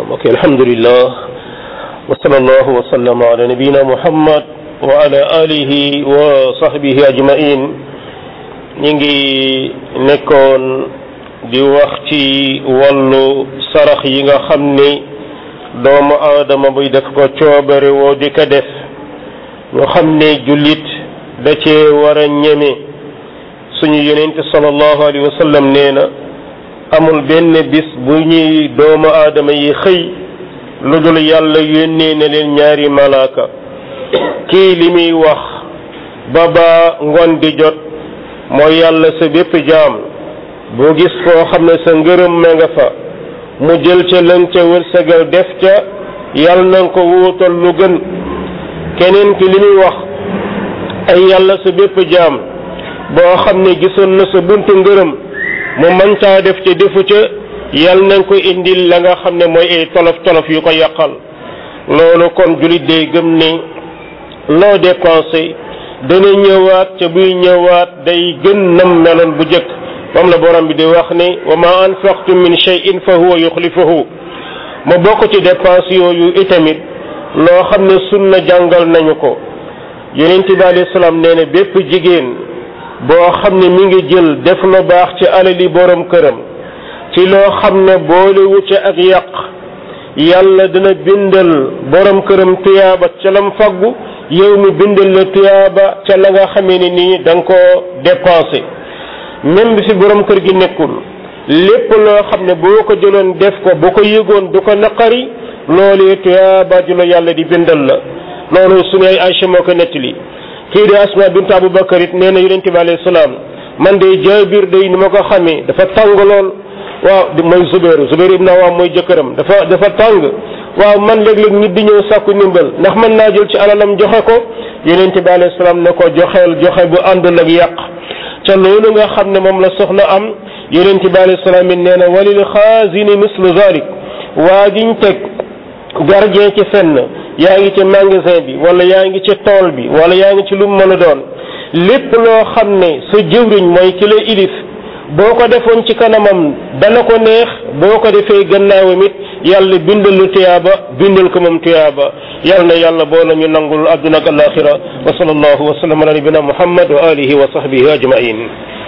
ok alhamdulillah wa sallallahu wa sallam ala nabiyina muhammad wa ala alihi wa sahbihi ajmain ñi ngi nekkoon di wax ci wàllu sarax yi nga xam ni doomu aadama buy def ko coobare woo di ko def ñu xam ne jullit da cee war a ñeme suñu yonente sallallahu alayhi wa sallam nee na amul benn bis bu ñuy doomu aadama yi xëy lu dul yàlla yónnee na leen ñaari malaaka kii li muy wax ba ba ngoon di jot mooy yàlla sa bépp jaam boo gis koo xam ne sa ngërëm ma nga fa mu jël ca lën ca wërsëgal def ca yàlla na nga ko wuutal lu gën keneen ki li muy wax ay yàlla sa bépp jaam boo xam ne gisoon na sa buntu ngërëm mu mën caa def ca defu ca yàlla na nga ko indil la nga xam ne mooy ay tolof tolof yu ko yàqal loolu kon jullit day gëm ne loo dépensé dana ñëwaat ca buy ñëwaat day gën nam meloon bu jëkk moom la borom bi di wax ne wa ma anfaqtum min shay'in fa huwa yuxlifuhu ma bokk ci dépense yooyu itamit loo xam ne sunna jàngal nañu ko yonent bi alayhi salaam nee na bépp jigéen boo xam ne mi ngi jël def lu baax ci alali borom këram ci loo xam ne boolewu ca ak yàq yàlla dina bindal borom këram tuyaaba ca lam faggu yow mi bindal la tuyaaba ca la nga xamee ne nii da nga koo dépensé même bi fi borom kër gi nekkul lépp loo xam ne boo ko jëloon def ko bu ko yëgoon du ko naqari loolu tuyaaba ju la yàlla di bindal la loolu suñu ay Aysa moo ko nettali kii di Asma bint Abu Bakar it nee na yonente bi alayhi salaam man de Jaabir day ni ma ko xamee dafa tàng lool waaw mooy Zubair Zubair ibn Awaam mooy jëkkëram dafa dafa tàng waaw man léeg-léeg nit di ñëw sàkku ndimbal ndax mën naa jël ci alalam joxe ko yonente bi alayhi salaam ne ko joxeel joxe bu àndul ak yàq ca loolu nga xam ne moom la soxna am yonente bi alayhi salaam it nee na walil xaazini mislu zalik waa jiñ teg gardien ci fenn yaa ngi ci magasin bi wala yaa ngi ci tool bi wala yaa ngi ci lu mu mën a doon lépp loo xam ne sa jëwriñ mooy ki la ilif boo ko defoon ci kanamam dana ko neex boo ko defee gannaawam it yàlla bindal lu tuyaaba bindal ko moom tuyaaba yàlla na yàlla boo nañu nangul adduna ak alaxira wa sallallahu wa sallam ala nabina muhammad wa alihi wa sahbihi ajmain